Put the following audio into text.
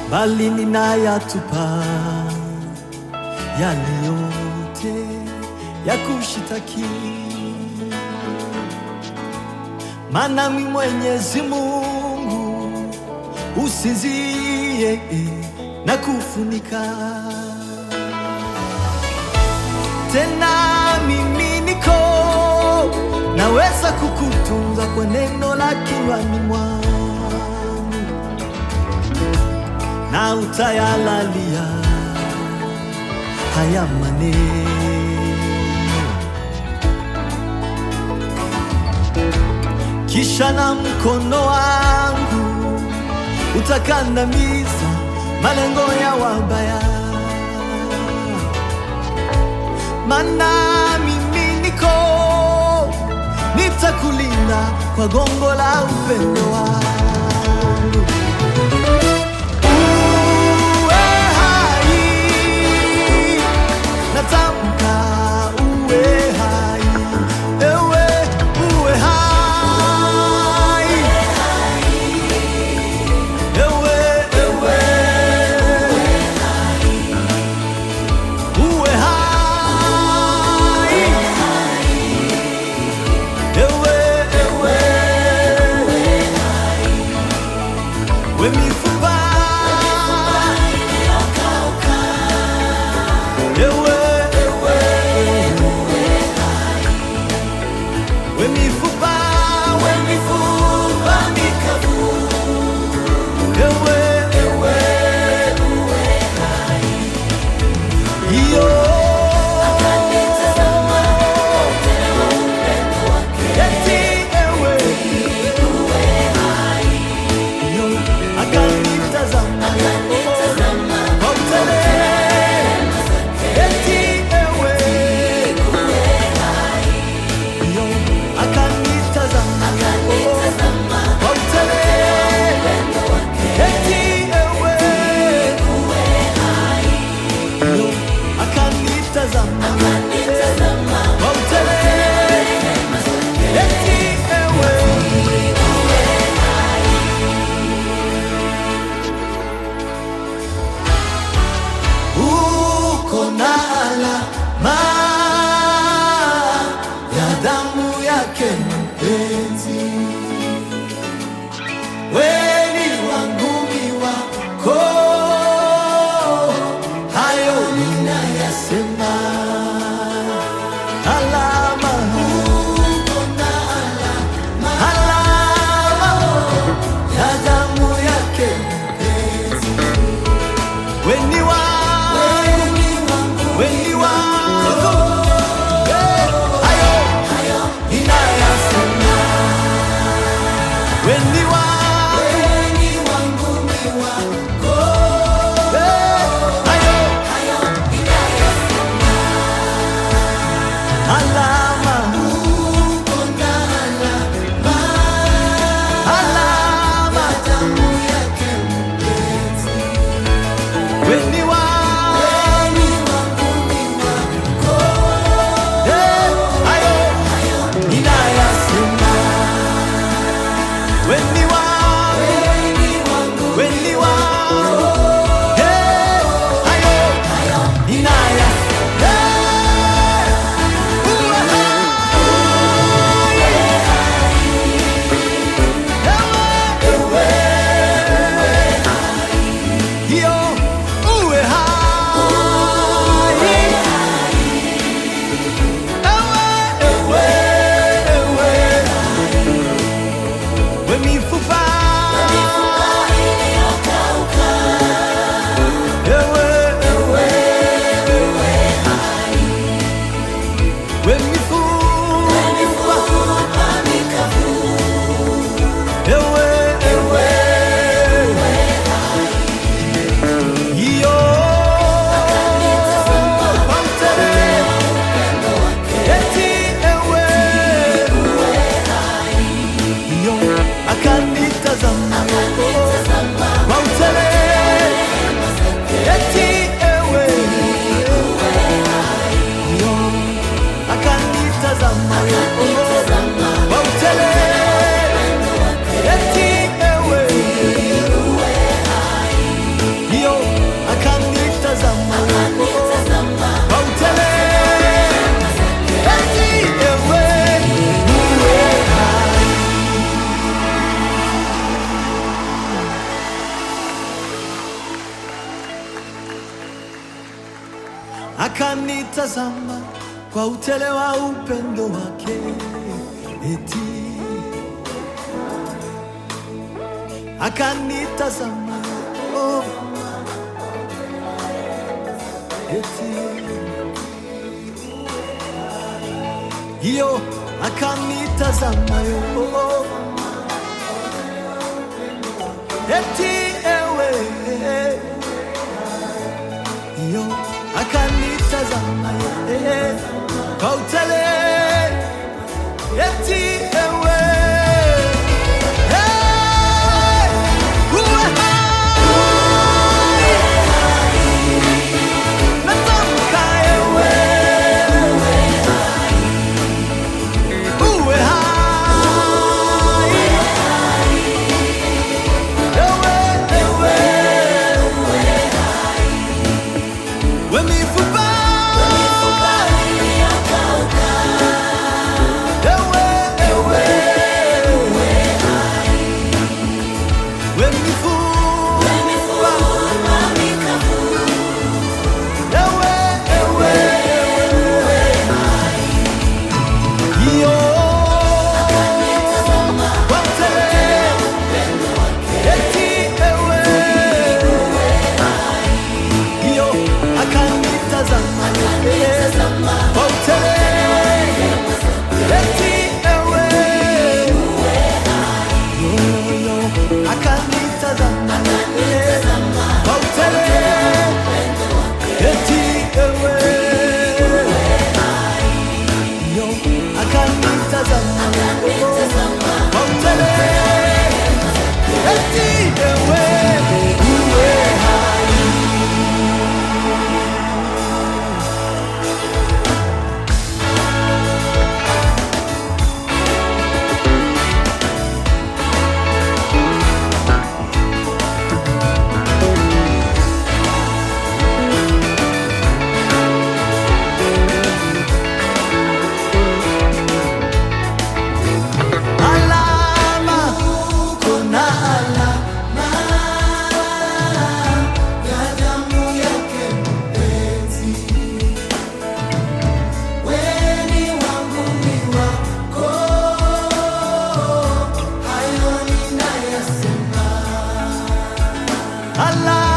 bali ninayatupa yale yote ya kushitaki, maana mi Mwenyezi Mungu usinzie na kufunika tena mimi niko naweza kukutunza kwa neno la kinywani mwangu na utayalalia haya maneno kisha na mkono wangu utakandamiza malengo ya wabaya mana mimi niko nitakulinda kwa gongo la upendo wangu. Uwe hai, natamka uwe hai, ewe uwe hai, ewe ewe uwe hai, ewe ewe we mifupa ewe ewe we mifupa we mifupa mikavu ewe ewe iyo eti ewe iyo akanitazama kwa utele eti ewe iyo akanitazama kwa utele eti ewe iyo akanitazama kwa utele eti ewe uko na alama ya damu yake mpenzi, weni wangu ni wako, hayo ninayasema. Alama, uko na alama, alama ya damu yake weni wangu, weni wangu, Eh, hayo ninayasema. Weni wangu, Eh, hayo alama, alama weni wangu akanitazama kwa utele wa upendo wake, eti akanitazama oh, eti hiyo akanitazama yo eti ewe hiyo akanitazama ye kwa utele eti ewe Hey! Uwe hai! Natamka ewe uwe hai ewe ewe we mifupa ewe ewe we mifupa ewe ewe iyo wote eti ewe iyo akanitazama wote eti ewe yo akanitazama wote eti ewe yo akanitazama wote eti ewe uwe hai alama kuna alama ya damu yake mpenzi weni wangu ni wako hayo ninayasema alama